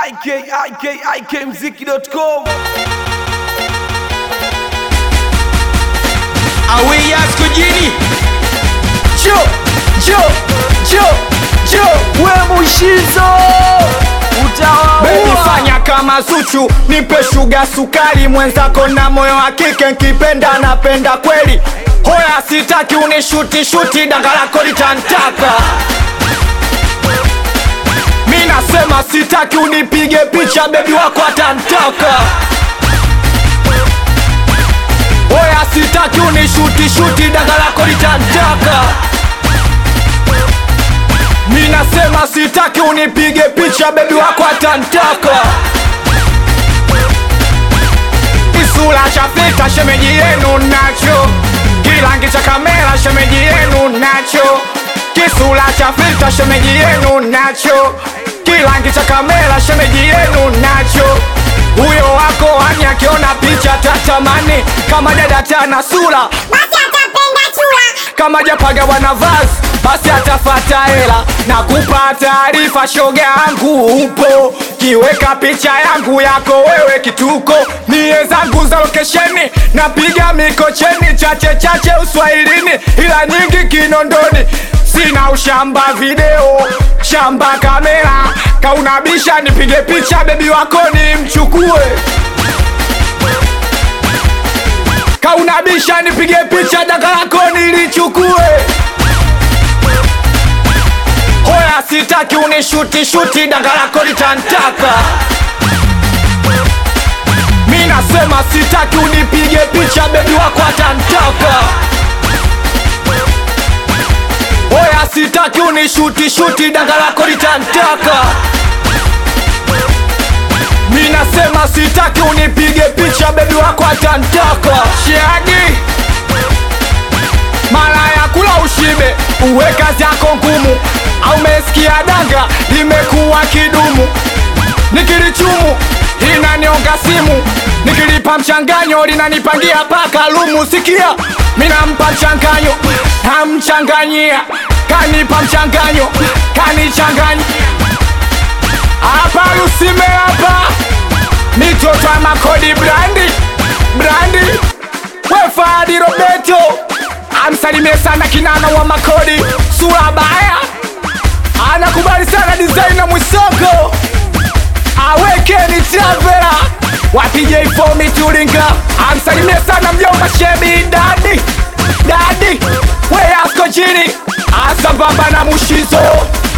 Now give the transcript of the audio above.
ikikmziki.com Awei askojini Jo, jo, jo, jo, we mushizo Baby utawaua fanya kama Zuchu, nipe shuga sukari, mwenzako na moyo wa kike, nkipenda napenda kweli. Hoya sitaki unishuti shuti, danga lako litantaka. Mi nasema sitaki unipige picha, bebi wako atantaka. Hoya sitaki unishuti shuti, danga lako litantaka. Mi nasema sitaki unipige picha, bebi wako atantaka. Kisula cha filter shemeji yenu nacho, kilangi cha kamera shemeji yenu nacho, kisula cha filter shemeji yenu nacho, kilangi cha kamera shemeji yenu nacho. Huyo wako hani akiona picha tatamani kama dada tana sura basi atapenda chura kama japaga bwana vazi basi atafata hela na kupa taarifa shoga yangu upo kiweka picha yangu yako wewe kituko mie zangu za lokesheni napiga mikocheni chache chache uswahilini ila nyingi kinondoni sina ushamba video shamba kamera kaunabisha nipige picha bebi wako ni mchukue kaunabisha nipige picha daga lako nilichukue hoya sitaki unishuti shuti daga lako litantaka mi nasema sitaki unipige picha bebi wako atantaka hoya sitaki unishuti shuti daga lako litantaka mi nasema sitaki unipige picha bebi wako atantaka shiagi mara ya kula ushibe uwe kazi yako ngumu au mesikia danga limekuwa kidumu nikilichumu linanionga simu nikilipa mchanganyo linanipangia paka lumu sikia minampa mchanganyo namchanganyia kanipa mchanganyo kanichanganya hapa lusime hapa mitoto ya makodi brandi brandi wefadi robeto amsalimie sana kinana wa makodi sura baya anakubali sana design mwisoko awekeni travela wapige ifomi tulinga amsalimie sana mjomba shebi dadi dadi weyasko chini asambamba na mushizo